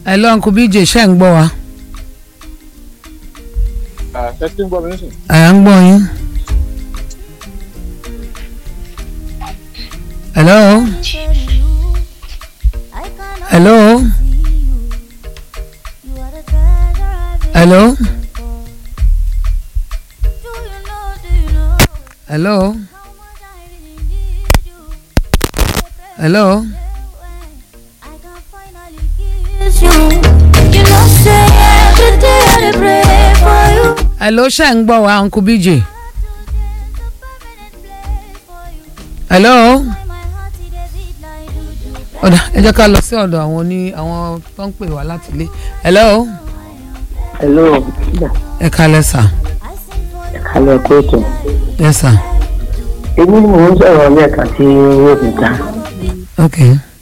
ẹ lọ nkú bíjè ṣe ń gbọ́ wa ẹ ti ń gbọ́ mi nísìn. ẹ ń gbọ́ yín. hello hello hello hello hello hello ṣe ń gbọ́ wa nkú bíjè hello ọ̀dà ẹ jẹ́ ká lọ sí ọ̀dọ̀ àwọn oní àwọn tó ń pè wá láti ilé hello hello ẹ kalẹ̀ sà kálẹ̀ kóòtù yes sà èmi ni mò ń sọ̀rọ̀ lẹ́ẹ̀kan tí owó mi ta ok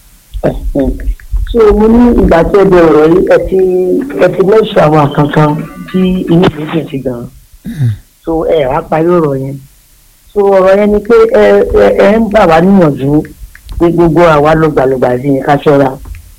so mo ní ìgbà tí ẹ bẹ ọ̀rọ̀ yìí ẹ ti ẹ ti lẹ́sọ̀ àwọn kankan tí inú mi dùn sí gan so ẹ wá parí ọ̀rọ̀ yẹn so ọ̀rọ̀ yẹn ni pé ẹ ẹ ẹ ń bà wá níyànjú pé gbogbo àwa lọ́gbàlọ́gbà sí ni ká ṣọ́ra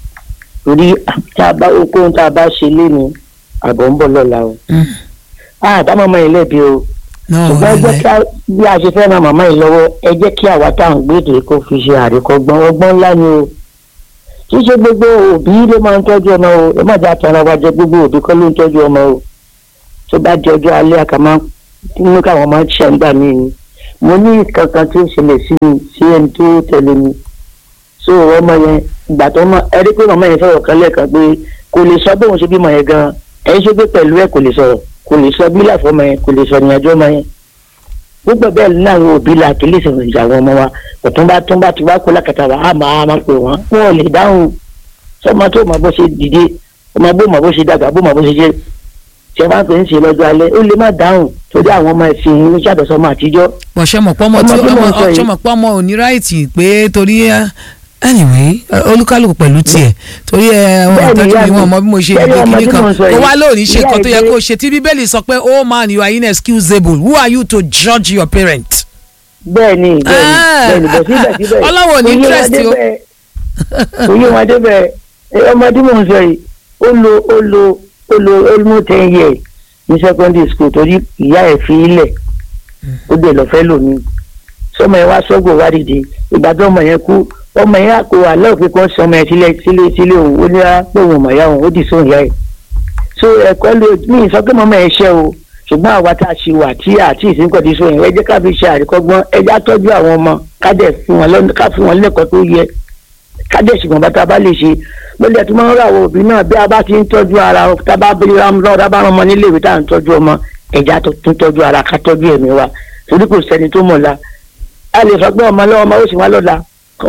torí tá a bá okòó tá a bá ṣe léni àbọ̀ ń bọ̀ lọ́la o àtàwọn ọmọ yìí lẹ́bi o náà ṣùgbọ́n ẹ jẹ́ kí a bí a ṣe fẹ́ ran màmá yìí lọ́wọ́ ẹ jẹ́ kí àwa tá à ń gbèdè kó fi ṣe àríkọ́gbọ́n ọgbọ́n ńlá ni o kì í ṣe gbogbo òbí ló máa ń tọ́jú ọmọ o ẹ má jẹ́ àtàrà wa jẹ gbogbo òbí kọ́ ló ń tọ́jú ọmọ o tó bá di ọjọ́ alẹ́ àkàmá nínú káwọn máa ń ṣe àǹgbà mí ni mo ní kankan tí ó ṣẹlẹ̀ sí mi sí ẹni tó tẹ̀lé mi so ọmọ yẹn ìgbà tó mọ ẹ rí pé màmá yẹn sọ̀rọ̀ kan lẹ́ẹ̀kan pé kò lè sọ bóun ṣe bímọ yẹn gan ẹ ṣe pé pẹ̀lú ẹ kò lè sọ̀rọ̀ kò lè sọ bí láfọmọ yẹn kò lè sọ ìrìnàjò ọmọ yẹn gbogbo bẹ́ẹ̀ ní àwọn òbí la kì í lè sọ̀rọ̀ ìjà àwọn ọmọ wa kò tún bá tún bá ti wá kó lákàtà wa á máa máa pè wọ́n wọn ò lè dáhùn sọmọ tó mọ bó ṣe dìde ọmọ bó mọ bó ṣe dàgbà bó mọ bó ṣe ṣe tí ẹ bá ń pè ń ṣe lọ́jọ́ alẹ́ ó lè má dáhùn torí àwọn ọmọ ẹ̀sìn ní ṣàtọ̀sọmọ àtijọ́ bọ̀ ṣe mọ̀ pọ́mọ tí Ọmọ tí mò ń sọ ọmọ yìí. ṣe mọ̀ pọ́mọ ò ní ráìtì pé torí ẹ anyway ẹ, olúkálùkù pẹ̀lú tiẹ̀ torí ẹ wọn Bẹ́ẹ̀ni, ìtọ́jú ìyá mi mi. wọn mọ bí mo ṣe Bẹ́ẹ̀ni, ìgbé ọmọ kíní tí kan mò ń sọ kó yìí. wá lóòní ṣe Ìyá nǹkan tó yẹ ìgbé- kó ṣe tí bíbélì sọ pé oh man you are inexcusable who are you to judge your parent. bẹ́ẹ̀ ni bẹ́ẹ̀ ni Ah. bẹ́ẹ̀ ni bọ̀ síbẹ̀síbẹ̀ Ọlọ́run ò ní kò yé wa interest o. débẹ̀- kò yé wọn débẹ̀ ẹ, ọmọ tí mò ń sọ yìí ó lo ó lo ó lo almost ten years ní secondary school torí ìyá ẹ̀ fi ilẹ̀ ó dẹ̀ lọ fẹ́ lòmí sọmọ yẹn wá sọ́gbọ̀ wá dìde ìgbà tó ọmọ yẹn kú ọmọ yẹn àpò àlọ́ òfin kan sọmọ yẹn sílẹ̀ sílẹ̀ sílẹ̀ òun ó ní á pé òun ọmọ ìyá òun ó dì sóhun ìyá ẹ̀ so ẹ̀kọ́ ló ní ìsọ pé mọ́mọ́ ẹ̀ ṣẹ́ o ṣùgbọ́n àwa tá a ṣe wà tí àti ìsìnkọ̀dí sóhun ẹ jẹ́ ká fi ṣe àríkọ́gbọ́n ẹ já tọ́jú àwọn ọmọ ká dẹ̀ fún wọn lọ́nà ká fún wọn lẹ́kọ̀ọ́ tó yẹ ká dẹ̀ ṣùgbọ́n bá tá a bá lè ṣe lórí ẹ̀ tó máa ń rà wọ òbí náà bí a bá ti ń tọ́jú ara tá a bá bí lọ́dọ̀ bá rán ọmọ nílé ìwé tá à ń tọ́jú ọmọ ẹ̀já tó tún tọ́jú ara ká tọ́jú ẹ̀mí wa torí kò sẹ́ni tó mọ̀ la a lè sọ pé ọmọ lọ́wọ́ ọmọ ó sì wá lọ́la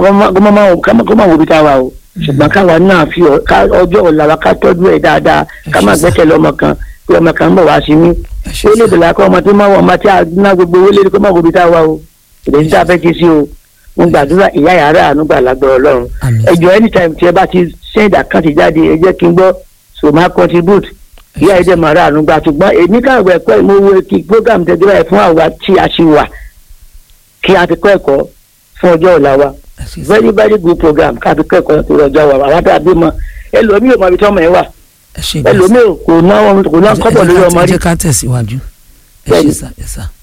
kó má wo ibi tá a wà o ṣùgbọ́n káwa náà fi ọ- ká- ọjọ́ ọ̀la wa ká tọ́jú ẹ̀ dáadáa ká má ṣé sà. gbẹ́kẹ̀lé ọmọ kan pé ọmọ kan ń bọ̀ wá sí mi ẹ ṣé ó lè sà. bẹ̀rẹ̀ akọ́ ọmọ tó máa wọ ọmọ tí a ná gbogbo owó lé kó má wo ibi tá a wà o ìrètí tá a fẹ́ ti sí o mo gbàdúrà ìyá yàrá àánú gbà lágbára ọlọ́run Àmín. ẹ jọ̀ọ́ anytime tí ẹ bá ti send account jáde ẹ jẹ́ kí n gbọ́ so máa contribute ìyá ẹ dẹ̀ máa rà àánú gbà ṣùgbọ́n èmi káàgbọ́ ẹ̀kọ́ ìmọ̀wé kí program tẹ́jọ́ ẹ̀ fún àwa tí a ṣe wà kí a fi kọ́ ẹ̀kọ́ fún ọjọ́ ọ̀la wa ẹ ṣé sà. very very good program ká fi kọ́ ẹ̀kọ́ fún ọjọ́ wa àwọn tá a bí mọ ẹlòmíì ò mọ ibi tí ọmọ yẹn wà ẹ ṣé gan sà. ẹlòmíì kò ná kò ná Ẹ jẹ́- kọ́bọ̀ ẹ lórí jẹ́ ká- ọmọ ẹ rí jẹ́ ká tẹ̀síwájú ẹ ṣé Bẹ́ẹ̀ni. sà ẹ sà.